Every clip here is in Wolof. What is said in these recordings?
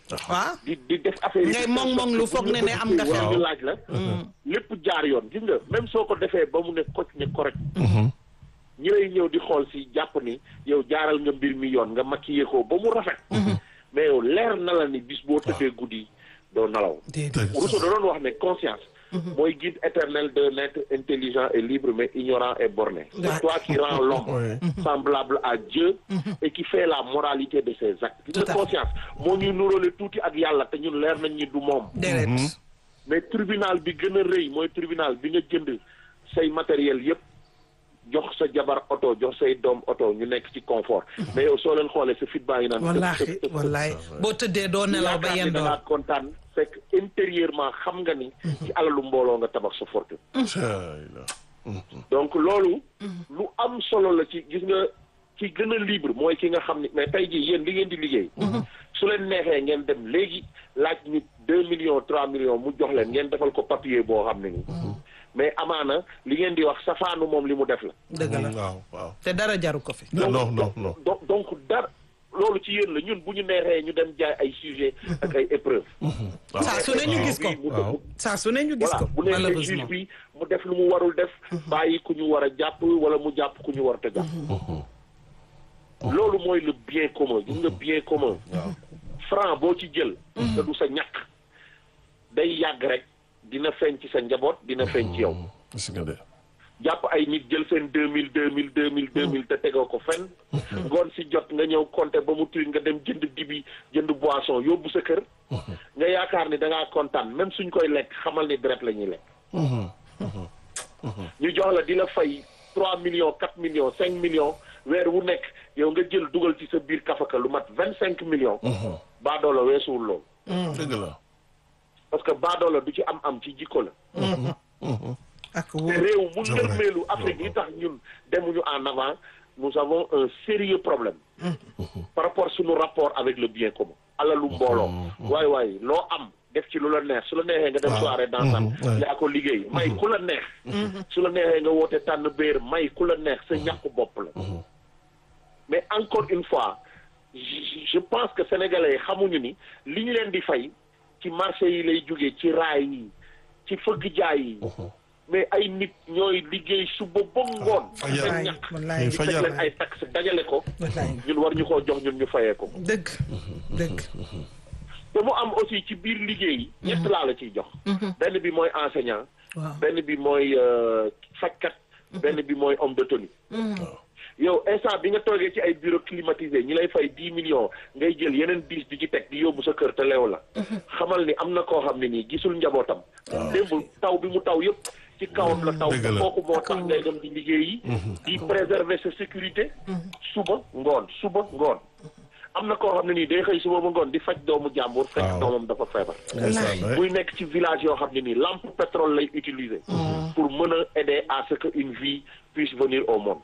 waaw di di def affaire yi ngay mong mong lu foog ne ne am nga wala xel. ñu laaj la lépp jaar yoon gis nga même soo ko defee ba mu ne koc ne correct ñi lay ñëw di xool si jàpp ni yow jaaral nga mbir mi yoon nga maquillé ko ba mu rafet mais yow leer na la ni bis boo tëddee guddi doo nalaw déedéet Rousseau da doon wax ne conscience mooy guide éternel d'un être intelligent et libre mais ignorant et borné Ouais. c'est toi qui rends l'homme Ouais. semblable à Dieu et qui fait la moralité de ses actes gis Tout à nga fait. conscience moo ñuy nuróole tuuti ak yàlla te ñun leer nañ ñi du moom déedéet mais tribunal bi gën a rëy mooy tribunal bi nga jënd say matériel yépp jox sa jabar oto jox say doom oto ñu nekk ci confort mais yow soo leen xoolee sa fit baa ngi naan wallaahi wallaahi boo tëddee doo nelaw ba yaakaar ni da yendoor ngaa kontaan fekk intérieurement xam nga ni ci alalu mbooloo nga tabax sa fortune donc loolu lu am solo la ci gis nga ci gën a libre mooy ki nga xam ni mais tey jii yéen li ngeen di liggéey su leen neexee ngeen dem léegi laaj nit deux millions trois millions mu jox leen ngeen defal ko papier boo xam ne ni mais amaana li ngeen di wax safaanu moom li mu def la dëgg la waaw waaw te dara jaru ko fi non non non non donc donc dara loolu ci yéen la ñun bu ñu neexee ñu dem jaay ay sujet ak ay épreuve saa su ne ñu gis ko mu waaw. saa su ne ñu gis voilà ko bu nekkee juge malheureusement bi mu def lu mu warul def bàyyi ku ñu war a jàpp wala mu jàpp ku ñu war a jàpp loolu mooy le bien commun gis nga bien commun franc boo ci jël te du sa ñàkk day yàgg rek dina feeñ ci sa njaboot dina feeñ ci yow gis nga de jàpp ay nit jël seen deux mille deux mille deux mille deux mille te tegoo ko fenn ngoon si jot nga ñëw compter ba mu tuuti nga dem jënd dibi jënd boisson yóbbu sa kër nga yaakaar ni da ngaa kontaan même suñ koy lekk xamal ni deret la ñuy lekk ñu jox la di la fay trois millions quatre millions cinq millions weer wu nekk yow nga jël dugal ci sa biir kafaka lu mat vingt cinq millions baadoola weesuwul loolu dëgg la parce que baadoola du ci am am ci jikko la ak te wóor réew mu C'est vrai. ndërmeelu Afrique yi tax ñun demuñu en avant nous avons un sérieux problème par rapport suñu rapport avec le bien commun alalu mbooloo waay waay loo am def ci lu la neex su la neexee nga dem Waaw. soirée dansante Mhm, ouais. yaa ko liggéey may ku la neex su la neexee nga woote tànn béer may ku la neex sa ñàkk bopp la mais encore une fois je je pense que sénégalais yi xamuñu ni li ñu leen di fay ci marché yi lay jógee ci raay yi ci fëgg jaay yi mais ay nit ñooy liggéey suba ba ngoon fajar. seen wallaay ñàkk wallaay Ay ñu teg fajar. leen ay taxe dajale ko wallaay ñun war ñu koo jox ñun ñu fayee ko dëgg dëgg te mu am aussi ci biir liggéey yi ñett laa la ciy jox benn bi mooy enseignant waaw benn bi mooy euh, fajkat benn bi mooy homme de tenue yow instant bi nga toogee ci ay bureau climatisé ñi lay fay dix millions ngay jël yeneen dix di ci teg di yóbbu sa kër te leew la xamal ni am na koo xam ne nii gisul njabootam démb taw bi mu taw yëpp ci kawam la taw Dëgg te la. kooku moo tax ngay dem di liggéey yi di préserver sa sécurité suba ngoon suba ngoon am na koo xam ne nii day xëy suba ba ngoon di faj doomu jàmbur fekk Waaw. doomam dafa feebar ndeysaan ouais. muy nekk ci village yoo xam ne nii lampe pétrole lay utiliser pour mën a aider à ce que une vie puisse venir au monde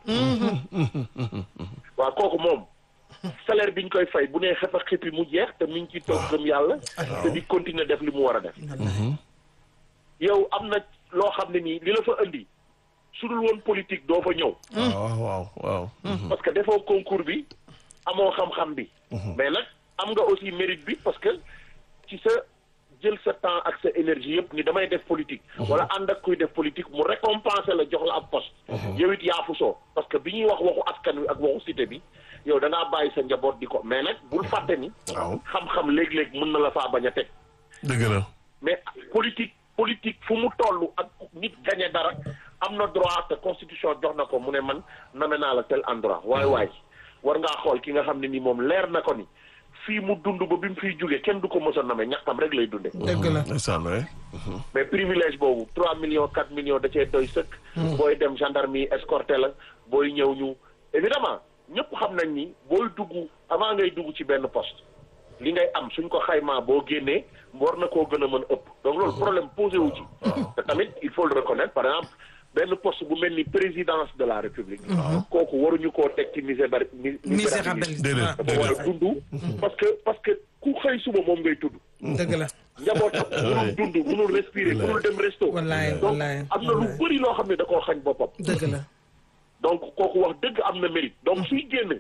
waaw kooku moom salaire bi ñu koy fay bu nee xefa xippi mu jeex te mi ngi ciy toog gëm yàlla te di continuer def li mu war a def yow am na loo xam ne nii li la fa indi su dul woon politique doo fa ñëw waaw waaw waaw parce que defoo concours bi amoo xam-xam bi mais nag am nga aussi mérite bi parce que ci sa jël sa temps ak sa énergie yëpp ni damay def politique wala ànd ak kuy def politique mu récompenser la jox la ab poste yow it yaa fu soo parce que bi ñuy wax waxu askan wi ak waxu cité bi yow da ngaa bàyyi sa njaboot di ko mais nag bul fàtte ni waaw xam-xam léeg-léeg mën na la faa bañ a teg dëgg la mais politique politique fu mu toll ak nit gagné dara am na droit te constitution jox na ko mu ne man name naa la tel endroit waay waay war ngaa xool ki nga xam ne ni moom leer na ko ni fii mu dund ba bi mu fiy jógee kenn du ko mos a name ñàkkam rek lay dunde dëgg la ndeysaan ouais. mais privilège boobu 3 millions 4 millions da cee doy sëkk. booy dem gendarme yi escorté la booy ñëw ñu. évidemment ñëpp xam nañ ni booy dugg avant ngay dugg ci benn poste li ngay am suñ ko xaymaa boo génnee war na koo gën a mën ëpp donc loolu problème posé wu ci. te tamit il faut le reconnaître par exemple benn poste bu mel ni présidence de la république. kooku waruñu koo teg ci misébar misérabilité Déedéet. dafa war a dund. parce que parce que ku xëy suba moom ngay tudd. dëgg la njabootam mënul dund mënul respirer mënul dem resto. wallaay donc wallaay am na lu wallaay. bëri loo xam ne da koo xañ boppam. dëgg la donc kooku wax dëgg am na mérite donc suy génn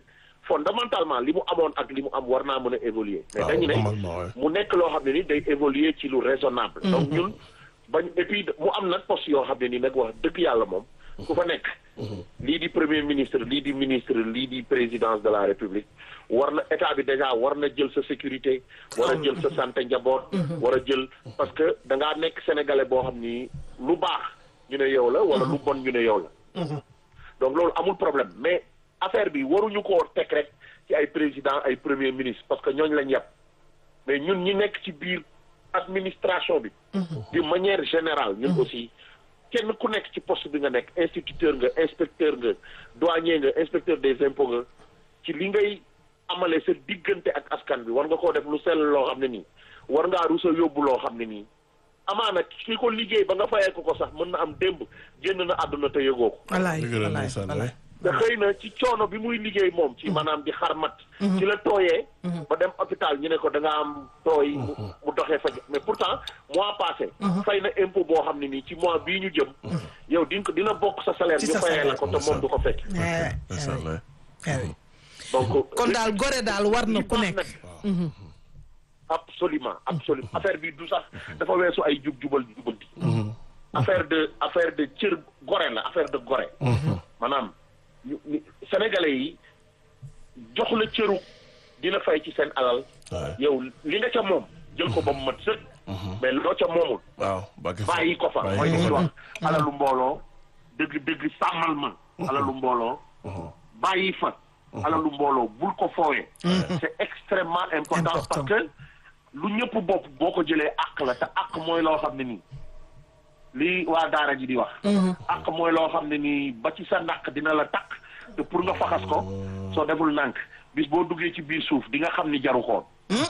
fondamentalement li mu amoon ak li mu am war naa mën a évoluer mais waaw dañu ne normalement ouais. mu nekk loo xam ne ni day évoluer ci lu raisonnable donc ñun bañ et puis mu am nag poste yoo xam ne ni nag wax dëgg yàlla moom ku fa nekk lii di premier ministre lii di ministre lii di présidence de la république war na état bi déjà war na jël sa sécurité war a jël sa santé njaboot war a jël parce que da ngaa nekk sénégalais boo xam ni lu baax ñu ne yow la wala lu bon ñu ne yow la donc loolu amul problème mais affaire bi waruñu koo teg rek ci ay président ay premier ministre parce que ñooñu lañ yàpp mais ñun ñi nekk ci biir administration bi de manière générale ñun aussi kenn ku nekk ci poste bi nga nekk instituteur nga inspecteur nga douanier nga inspecteur des impôts nga ci li ngay amale sa diggante ak askan bi war nga koo def lu sell loo xam ne nii war ngaa rusa yóbbu loo xam ne nii amaana ki ko liggéey ba nga fayee ko ko sax mën na am démb génn na àdduna te yëgoo ko walaay dëgg la walaay ndeysaan walaay. te xëy na ci coono bi muy liggéey moom ci maanaam di xarmat ci la tooyee ba dem hôpital ñu ne ko da nga am tooy mu mu doxee faj mais pourtant mois passé fay na impôt boo xam ne nii ci mois bii ñu jëm yow di nga ko dina bokk sa salaire Ci ñu sa fayee la salaire. ko te moom du ko fekk Eh, ndeysaan eh, ouais. eh oui. donc kon daal gore daal war na li ku baax nekk. nag absolument absolument affaire bi du sax dafa weesu ay jub jubal jubanti affaire de affaire de cër gore la affaire de gore maanaam ñu- ñu- sénégalais yi jox la cëru dina fay ci seen alal Ouais. yow li nga ca moom jël ko ba mu mat sëkk mais loo ca moomul waaw Mbacke Fall. bàyyi ko fa Bàyyi mooy ko li fa. ñuy wax alalu mbooloo dëgg dëgg sàmmal ma alalu mbooloo bàyyi fa alalu mbooloo bul ko foowee c'est extrêmement important Important. parce que lu ñëpp bopp boo ko jëlee àq la te àq mooy loo xam ne nii li waa daara ji di wax àq mooy loo xam ne nii ba ci sa ndàq dina la takk te pour nga faxas ko soo deful nànk bis boo duggee ci biir suuf di nga xam ni jaru xoon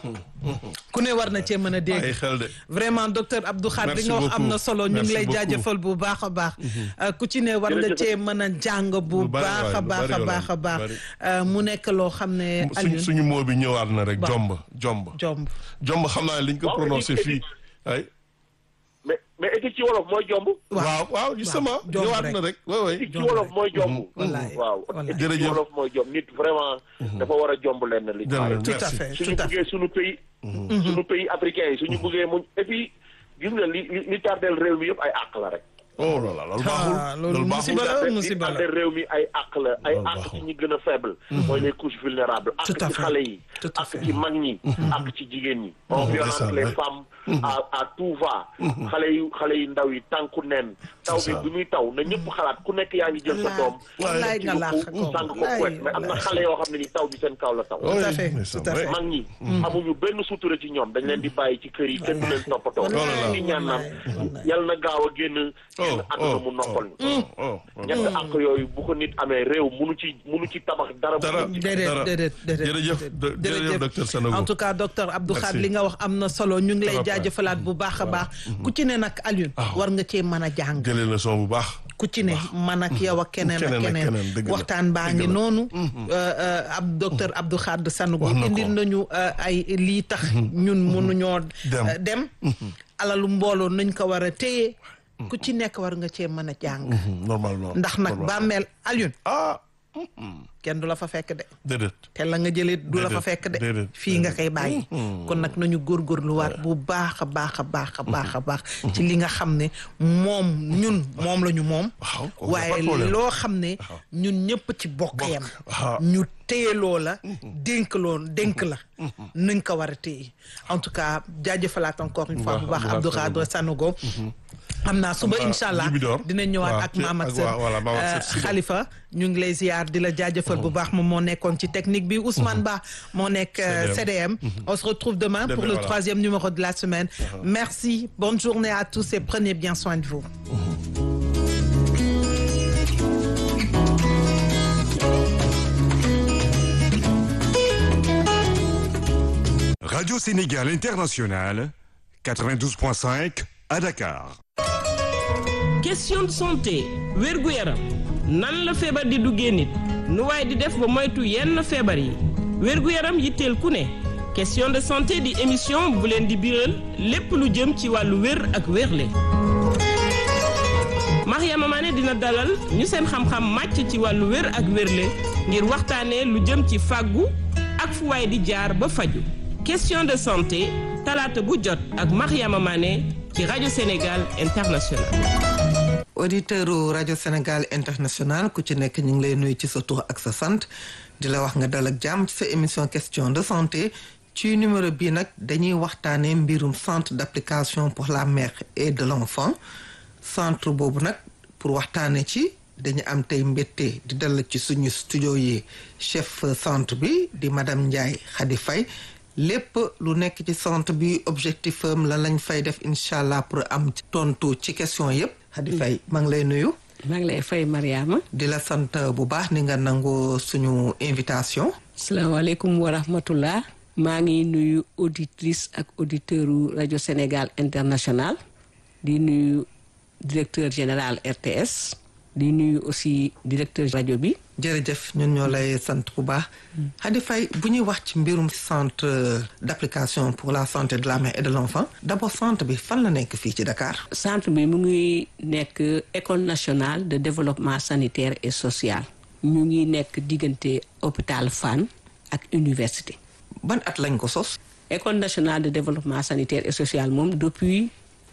ku ne war na cee mën a ay dégg. xel de. vraiment docteur Abdou Khadre li Merci nga wax am na beaucoup. solo ñu ngi Merci lay beaucoup. jaajëfal bu baax a baax. Euh, ku ci ne war nga Jërëjëf. cee mën a jàng bu Lu bari baax a waay, lu baax bari a yow baax a lu baax bari. Euh, mu nekk loo xam ne suñu Alioune suñu moo bi ñëwaat na rek Waaw. jomb jomb. jomb. jomb xam naa ne liñ ko Waaw, prononcé éthique, fii ay. mais mais éthique ci wolof mooy jomb waaw waaw justement jomb ñëwaat rek. na rek waaw waay. éthique ci Jomb wolof rek. mooy jomb Wallaay, waaw wallaay. éthique ci Jërëjëf. wolof mooy jomb nit vraiment dafa war a jomb lenn li Jërëjëf. tout à Merci. fait suñu tout à fait. buggee suñu pays suñu pays africain yi suñu buggee muñ et puis gis nga li li li tardeel réew mi yëpp ay àq la rek oh là là loolu baaxul. Ah, loolu baaxul musiba la. li musiba la. tardeel réew mi ay àq la ay Loolu àq baaxul. ci ñi gën a faible mooy les couches vulnérables àq Tout à ci fait. xale yi Tout à àq fait. ci mag ñi àq ci jigéen ñi on violente ndeysaan, les ouais. femmes à à tout va xale yu xale yu ndaw yi tànku neen taw bi ça. bi muy taw na ñëpp xalaat ku nekk yaa ngi jël sa doom wallaay nga laax ci ko sàng ko wallaay, kuwet mais am na wallaay. xale yoo xam ne ni taw bi seen kaw la taw Oui, à fait, ndeysaan, tout à fait. ouais. mag ñi amuñu benn sutura ci ñoom dañ leen di bàyyi ci kër yi kenn du leen toppatoo Wallaay, di ñaan naan wallaay. yal na gaaw a génn génn oh àdduna oh mu noppal ñu oh oh oh. ñett ak yooyu bu ko nit amee réew munu ci munu ci tabax dara dara munu ci déedéet dara. déedéet déedéet jërëjëf déedéet. do- jërëjëf docteur Sanogo. en tout cas docteur Abdou Merci. Khadre li nga wax am na solo ñu ngi lay Trop bien. jaajëfalaat bu baax a baax ku ci ne nag Alioune war nga cee mën a jàng jëlee leçon bu baax. ku ci ne man ak yow ak keneen ak Keneen ak keneen keneen, dëgg la. waxtaan baa ngi Dëgg la. noonu euh, euh, ab docteur Abdou Khadre Sanogo Wax na ko. indil nañu euh, ay lii tax ñun mënuñoo Dem. euh, dem alalu mbooloo nañ ko war a téye ku ci nekk war nga cee mën a jàng normalement. ndax nag normalement. bàmmeel Alioune ah kenn du la fa fekk de déedéet. te la nga jëlee du la fa Déedéet, fekk de déedéet, fii nga koy bàyyi kon nag nañu góorgóorluwaat bu baax a baax a baax a baax a baax ci li nga xam ne moom ñun moom la ñu moom Waaw, kooku waaye pas de problème. loo xam ne ñun ñëpp ci bokk yam waaw. ñu téye loo la dénk loo dénk la nañ ko war a téye en tout cas jaajëfalaat encore une fois bu baax Abdou Khadre Sanogo xam naa suba Xam naa incha allah Libidor. dinañ ñëwaat waaw, ak ci- maam ak ak sër waa- voilà, maam ak sër suba. Khalifa ñu ngi lay ziar di la jaajëfal bu baax moom moo nekkoon ci technique bi Ousmane Ba moo nekk euh, CDM on se retrouve demain pour Demain, le voilà. troisième numéro de la semaine merci bonne journée à tous et prenez bien soin de vous Radio Sénégal International, 92.5 à Dakar. question de santé wérgu yaram nan la feebar di duggee nit nu waaye di def ba moytu yenn feebar yi wérgu yaram yitteel ku ne question de santé di émission bu leen di biral lépp lu jëm ci wàllu wér ak wérle Mariama Mané dina dalal ñu seen xam-xam màcc ci wàllu wér ak wérle ngir waxtaanee lu jëm ci fàggu ak fu waay di jaar ba faju question de santé talaata bu jot ak Mariama Mané ci rajo Sénégal International. auditeur rajo Sénégal International ku ci nekk ñu ngi lay nuyu ci sa tur ak sa sant di la wax nga dal ak jàmm ci sa émission question de santé ci numéro bii nag dañuy waxtaanee mbirum centre d'application pour la mère et de l'enfant centre boobu nag pour waxtaanee ci dañu am tey mbette di dal ci suñu studio yi chef centre bi di madame Ndiaye Khady Faye lépp lu nekk ci centre bi objectif am la lañ fay def incha allah pour am tontu ci question yépp Khady Faye maa ngi lay nuyu. maa ngi lay fay Mariama. di la sant bu baax ni nga nangu suñu invitation. salaamaaleykum wa rahmatullah maa ngi nuyu auditrice ak auditeur rajo Sénégal International di nuyu directeur général RTS di nuyu aussi directeur rajo bi. jërëjëf ñun ñoo lay sant bu baax. Khady Faye bu ñuy wax ci mbirum centre d'application pour la santé de la mère et de l'enfant d'abord centre bi fan la nekk fii ci Dakar. centre bi mu ngi nekk école nationale de développement sanitaire et social. ñu ngi nekk diggante hôpital Fann ak université. ban at lañ ko sos. école nationale de développement sanitaire et social moom depuis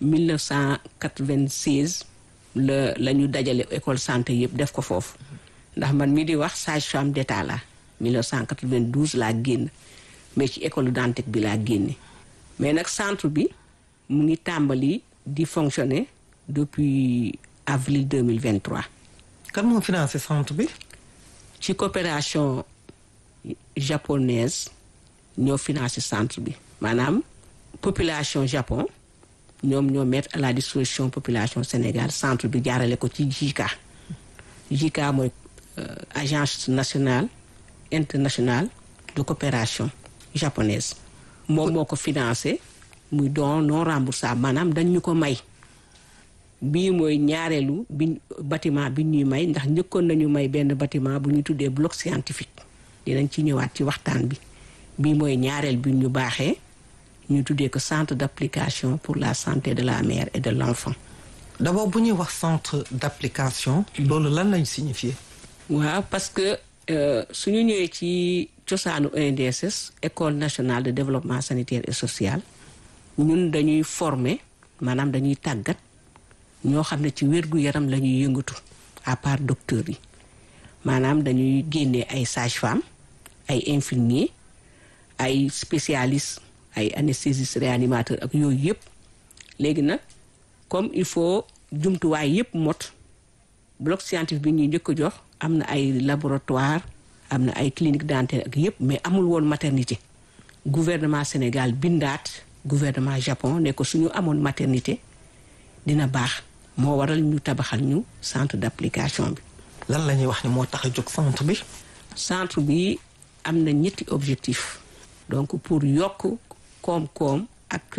1996 la la ñu dajale école santé yëpp def ko foofu ndax man mii di wax sage-femme d'état la 1992 laa génn mais ci école Dantec bi laa génne mais nag centre bi mu ngi tàmbali di fonctionner depuis avril 2023. kan moo financé centre bi. ci coopération japonaise ñoo financé centre bi maanaam population Japon ñoom ñoo mettre à la disposition population Sénégal centre bi jaarale ko ci JICA JICA mooy agence nationale internationale de coopération japonaise moom moo ko financé muy don non remboursable maanaam dañ ñu ko may bii mooy ñaareelu bi bâtiment bi ñuy may ndax njëkkoon nañu may benn bâtiment bu ñu tuddee bloc scientifique dinañ ci ñëwaat ci waxtaan bi bii mooy ñaareel bi ñu baaxee ñu tuddee ko centre d'application pour la santé de la mère et de l'enfant d'abord bu ñuy wax centre d'application loolu lan lañ signifier waaw parce que suñu ñëwee ci cosaanu ENDSS école nationale de développement sanitaire et social ñun dañuy former maanaam dañuy tàggat ñoo xam ne ci wér-gu-yaram la ñuy yëngatu à part docteurs yi maanaam dañuy génnee ay sages-femmes ay infirmiers ay spécialistes ay anesthésistes réanimateurs ak yooyu yëpp léegi nag comme il faut jumtuwaay yëpp mot bloc scientifique bi ñuy njëkk a jox am na ay laboratoire am na ay clinique dentaire ak yëpp mais amul woon maternité gouvernement Sénégal bindaat gouvernement Japon ne ko suñu amoon maternité dina baax moo waral ñu tabaxal ñu centre d'application bi. lan la ñuy wax ni moo tax a jóg centre bi. centre bi am na ñetti objectif donc pour yokk koom-koom ak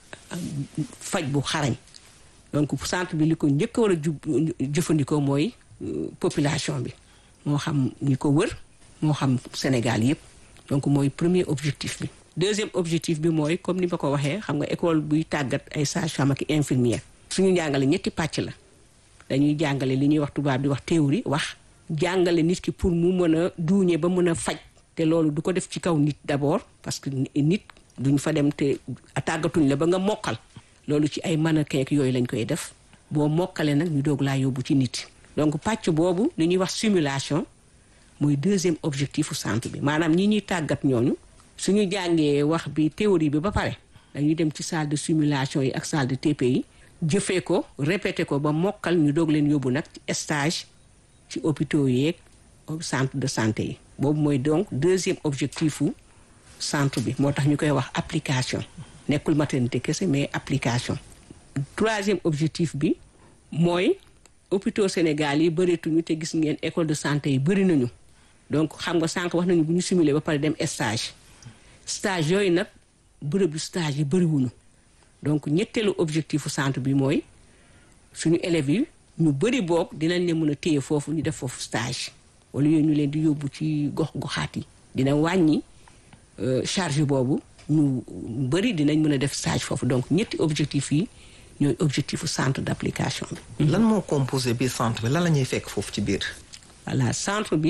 faj bu xarañ donc centre bi li ko njëkk a war a ju jëfandikoo mooy population bi moo xam ñi ko wër moo xam Sénégal yépp donc mooy premier objectif bi. deuxième objectif bi mooy comme ni ma ko waxee xam nga école buy tàggat ay sages-femmes ak infirmières suñu jàngale ñetti pàcc la dañuy jàngale li ñuy wax tubaab di wax théorie wax jàngale nit ki pour mu mën a duuñe ba mën a faj te loolu du ko def ci kaw nit d'abord parce que nit duñ fa dem te tàggatuñ la ba nga mokkal loolu ci ay mannequin ak yooyu lañ koy def boo mokkale nag ñu doog laa yóbbu ci nit donc pàcc boobu li ñuy wax simulation mooy deuxième objectifu centre bi maanaam ñi ñuy tàggat ñooñu suñu jàngee wax bi théorie bi ba pare dañuy dem ci salle de simulation yi ak salle de TP yi jëfee ko répété ko ba mokkal ñu doog leen yóbbu nag ci stage ci hôpitaux yeeg centre de santé yi boobu mooy donc deuxième objectifu centre bi moo tax ñu koy wax application nekkul maternité kese mais application troisième objectif bi mooy hôpitaux Sénégal yi bëreetuñu te gis ngeen école de santé yi bëri nañu donc xam nga sànq wax nañu bu ñu simuler ba pare dem stage stage yooyu nag bërëb yu stage yi bëriwuñu donc ñetteelu objectifu centre bi mooy suñu élèves yi ñu bëri boog dinañ leen mën a téye foofu ñu def foofu stage wala yooyu ñu leen di yóbbu ci gox goxaat yi dina wàññi charge boobu ñu bëri dinañ mën a def stage foofu donc ñetti objectif yi ñooy objectifu centre d'application bi. lan moo composé biir centre bi lan la ñuy fekk foofu ci biir. voilà centre bi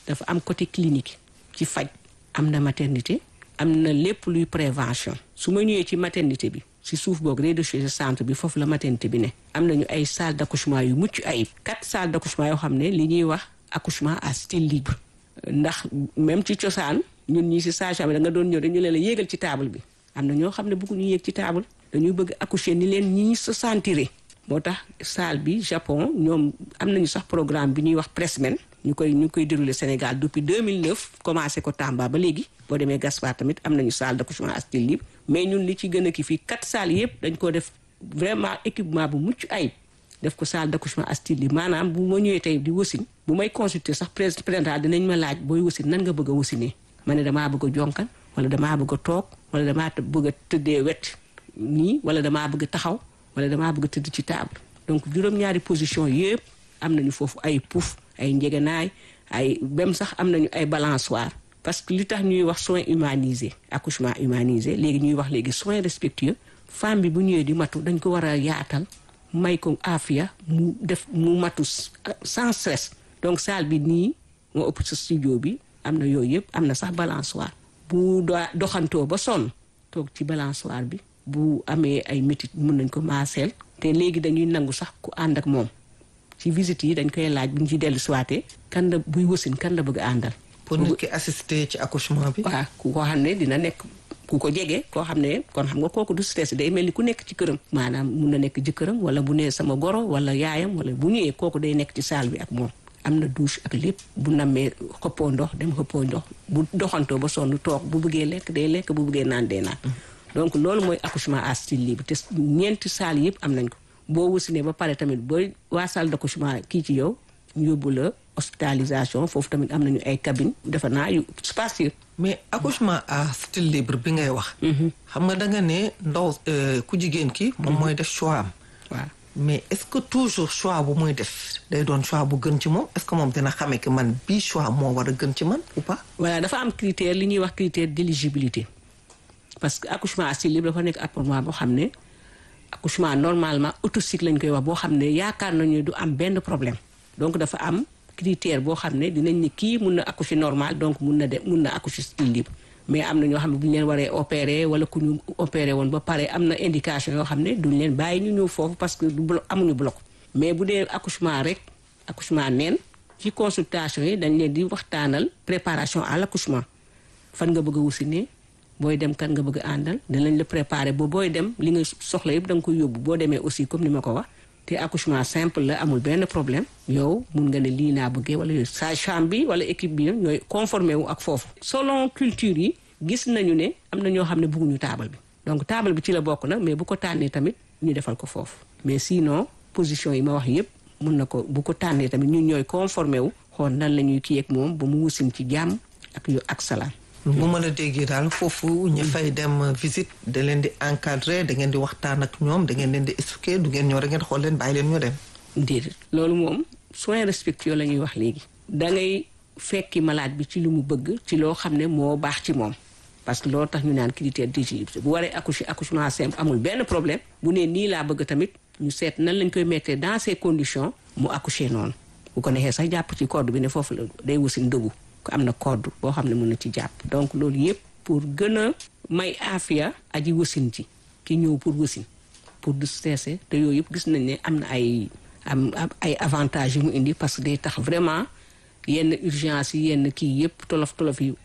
dafa am côté clinique ci faj am na maternité am na lépp luy prévention su ma ñëwee ci maternité bi si suuf boog rez-de-chaussée centre bi foofu la maternité bi ne am nañu ay salle d'accouchement yu mucc ayib quatre salles d'accouchement yoo xam ne li ñuy wax accouchement à style libre ndax même ci cosaan ñun ñii si sage-femme bi da nga doon ñëw dañu leen la yéegal ci table bi am na ñoo xam ne bëgguñu yéeg ci table dañuy bëgg accoucher ni leen ñi se sentiré moo tax salle bi Japon ñoom am nañu sax programme bi ñuy wax Pressmen ñu koy ñu koy déroulé Sénégal depuis 2009 commencé ko Tamba ba léegi boo demee Gaspard tamit am nañu salle d'accouchement à style libre mais ñun li ci gën a ki fii quatre salles yëpp dañ ko def vraiment équipement bu mucc ayib def ko salle d'accouchement à style libre maanaam bu ma ñëwee tey di wasin bu may consulter sax présental dinañ ma laaj booy wasin nan nga bëgg a wasinee ma ne damaa bëgg a jonkan wala damaa bëgg a toog wala damaa bëgg a tëddee wet nii wala damaa bëgg a taxaw wala damaa bëgg a tëdd ci table donc juróom-ñaari position yëpp am nañu foofu ay pouf ay njegenaay ay même sax am nañu ay balançoire parce que li tax ñuy wax soins humanisés accouchement humanisé léegi ñuy wax léegi soins respectueux femme bi bu ñëwee di matu dañ ko war a yaatal may ko afia mu def mu matu sans stress donc salle bi nii moo ëpp sa studio bi am na yooyu yëpp am na sax balançoire bu doxantoo ba sonn toog ci balançoire bi bu amee ay métit mun nañ ko maaseel te léegi dañuy nangu sax ku ànd ak moom ci visite yi dañ koy laaj bu ñu ci dellu siwaatee kan la buy wasin kan la bëgg a àndal pour nit ki assister ci accouchement bi. waaw ku ko xam ne dina nekk ku ko jege koo xam ne kon xam nga kooku du stress day mel ni ku nekk ci këram. maanaam mun na nekk jëkkëram wala bu nee sama goro wala yaayam wala bu ñëwee kooku day nekk ci salle bi ak moom. am na douche ak lépp bu nammee xëppoo ndox dem xëppoo ndox bu doxantoo ba sonn toog bu bëggee lekk day lekk bu bëggee naan day naan. donc loolu mooy accouchement à style libre te ñeenti salle yëpp am nañ ko boo wasinee ba pare tamit booy waa salle d'accouchement kii ci yow ñu yóbbu la hospitalisation foofu tamit am nañu ay cabine defe naa yu spacieux mais accouchement à style libre bi ngay wax. xam nga da nga ne ndaw ku jigéen ki. moom mooy def choix am. waaw mais est-ce que toujours choix bu muy def day doon choix bu gën ci moom est-ce que moom dina xamee que man bii choix moo war a gën ci man ou pas. voilà dafa am critère li ñuy wax critère d'éligibilité parce que accouchement à style libre dafa nekk accouchement boo xam ne accouchement normalement autocycle lañ koy wax boo xam ne yaakaar nañu du am benn problème donc dafa am critère boo xam ne dinañ ne kii mun na accoucher normal donc mun na de mun na accoucher style libre mais am na ñoo xam ne bu ñu leen waree opérer wala ku ñu opérer woon ba pare am na indication yoo xam ne duñ leen bàyyi ñu ñëw foofu parce que du bloc amuñu bloc mais bu dee accouchement rek accouchement neen ci consultation yi dañ leen di waxtaanal préparation à l'accouchement fan nga bëgg a wusinee booy dem kan nga bëgg a àndal dinañ la préparer ba booy dem li nga soxla yëpp da nga koy yóbbu boo demee aussi comme ni ma ko wax te accouchement simple la amul benn problème yow mun nga ne lii naa bëggee wala yow sage-femme bi wala équipe bi ñooy conformé wu ak foofu. selon culture yi gis nañu ne am na ñoo xam ne bëgguñu taabal bi donc taabal bi ci la bokk na mais bu ko tànnee tamit ñu defal ko foofu mais sinon position yi ma wax yëpp mun na ko bu ko tànnee tamit ñun ñooy conformé wu xool nan la ñuy kii ak moom ba mu wusin ci jàmm ak yu ak salaam. bu ma la déggee daal foofu ñu fay dem visite da leen di encadrer da ngeen di waxtaan ak ñoom da ngeen leen di expliquer du ngeen ñëw rek ngeen xool leen bàyyi leen ñu dem. déedéet loolu moom soins respectueux la ñuy wax léegi. da ngay fekki malade bi ci lu mu bëgg ci loo xam ne moo baax ci moom parce que loolu tax ñu naan critère d'éligibilité bu waree accoucher accouchement simple amul benn problème bu nee nii laa bëgg tamit ñu seet nan lañ koy mettre dans ces conditions mu accoucher noonu bu ko neexee sax jàpp ci corde bi ne foofu la day wasin dëggu. ko am na corde boo xam ne mën na ci jàpp donc loolu yëpp pour gën a may aafiya aji wasin ci ki ñëw pour wasin pour du stresser te yooyu yëpp gis nañ ne am na ay am ay avantages yu mu indi parce que day tax vraiment yenn urgence yi yenn kii yëpp tolof tolof yi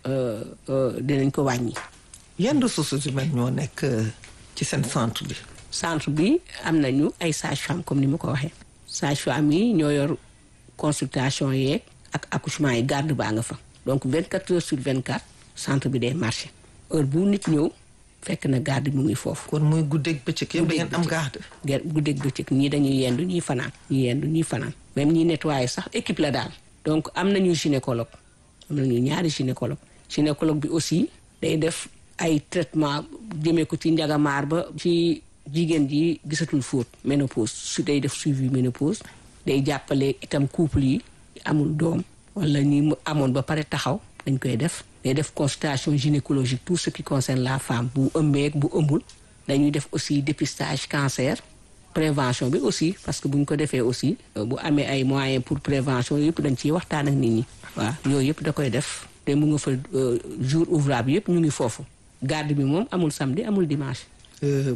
dinañ ko wàññi. yan ressources humaines ñoo nekk ci seen centre bi. centre bi am nañu ay sages-femmes comme ni ma ko waxee. sages-femmes yi ñoo yor consultation yeeg ak accouchement yi garde baa nga fa. donc 24 heures sur 24 centre bi day marché heure bu nit ñëw fekk na garde mu ngi foofu. kon muy guddeeg bëccëg yëpp da ngeen am garde. ger guddeeg bëccëg ñii dañuy yendu ñii fanaan. ñii yendu ñii fanaan même ñii nettoyer sax équipe la daal. donc am nañu gynécologue am nañu ñaari gynécologue gynécologue bi aussi day def ay traitement jëmee ko ci njagamaar ba ci jigéen ji gisatul fóot ménopause su day def suivi ménopause day jàppale itam couple yi amul doom. wala ñi mu amoon ba pare taxaw dañ koy def day def consultation gynécologique tout ce qui concerne la femme bu ëmbeeg bu ëmbul dañuy def aussi dépistage cancer prévention bi aussi parce que bu ñu ko defee aussi bu amee ay moyens pour prévention yëpp dañ ciy waxtaan ak nit ñi waaw yooyu yëpp da koy def te mu nga fa jour ouvrable yëpp ñu ngi foofu garde bi moom amul samedi amul dimanche